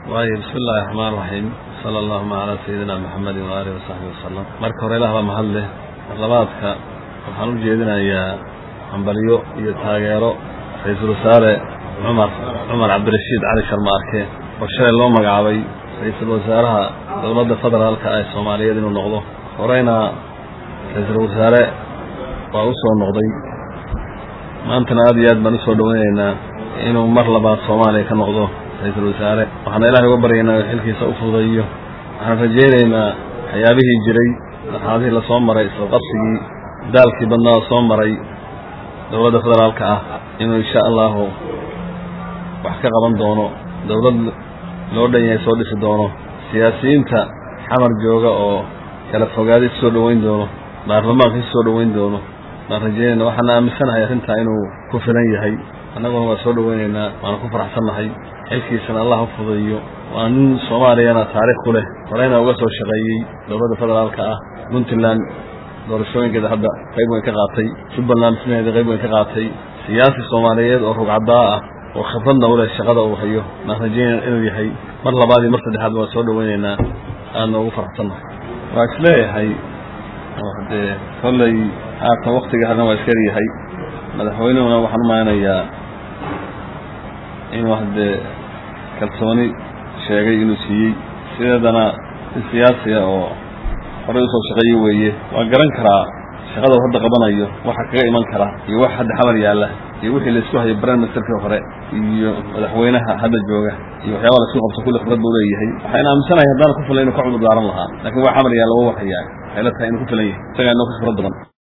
waayo bismi illaahi raxmaan raxiim sala allahuma calaa sayidina maxamedin waaalihi wasaxbi wasalam marka hore ilaah baa mahad leh marlabaadka waxaan u jeedinayaa hambalyo iyo taageero ra-iisul wasaare cumar cumar cabdirashiid cali sharma arke oo shalay loo magacaabay ra-iisul wasaaraha dowladda federaalka ee soomaaliyeed inuu noqdo horeyna ra-iisul wasaare waa u soo noqday maantana aad iyo aad baan usoo dhaweynaynaa inuu mar labaad soomaaliya ka noqdo ra-iisul wasaare waxaana ilaahay uga baryaynaa xilkiisa u fudayo waxaan rajaynaynaa waxyaabihii jiray marxaladihii lasoo maray isla qabsigii daalkii badnaa soo maray dowladda federaalka ah inuu insha allahu wax ka qaban doono dowlad loo dhan yahay soo dhisi doono siyaasiyiinta xamar jooga oo kala fogaaday soo dhoweyn doono baarlamaanka soo dhoweyn doono baan rajaynayna waxaana aaminsanahay arrintaa inuu ku filan yahay annaguna waa soo dhoweynaynaa waana ku faraxsannahay xilkiisana allah u fudayo waa nin soomaaliyana taariikh ku leh horeyna uga soo shaqeeyey dowladda federaalka ah puntland doorashooyinkeeda hadda qayb weyn ka qaatay jubbaland dhismaheeda qayb weyn ka qaatay siyaasi soomaaliyeed oo rugcaddaa ah oo khibradna u leh shaqada uu hayo baan rajaynayna inuu yahay mar labaad iyo mar saddexaad waan soo dhoweynaynaa aadna ugu faraxsannahay waa isleeyahay dee kolley haatan waktiga hadna waa iskar yahay madaxweynuhuna waxaan u malaynayaa inuu haddee kalsooni sheegay inuu siiyey sideedana si siyaasiya oo horey usoo shaqeeye weeye waa garan karaa shaqada uu hadda qabanayo waxa kaga iman kara iyo wax hadda xamar yaalla iyo wixii laisku hayo brand ministerkii hore iyo madaxweynaha hadda jooga iyo waxyaaba laisku qabto kulli khibrad buu leeyahay waxayna aaminsanahay haddaana ku filan inu ka cudur daaran lahaa laakiin waa xamar yaalla wa warhayaa waxay la tahay inuu ku filan yahay isagaa inoo ka khibrad badan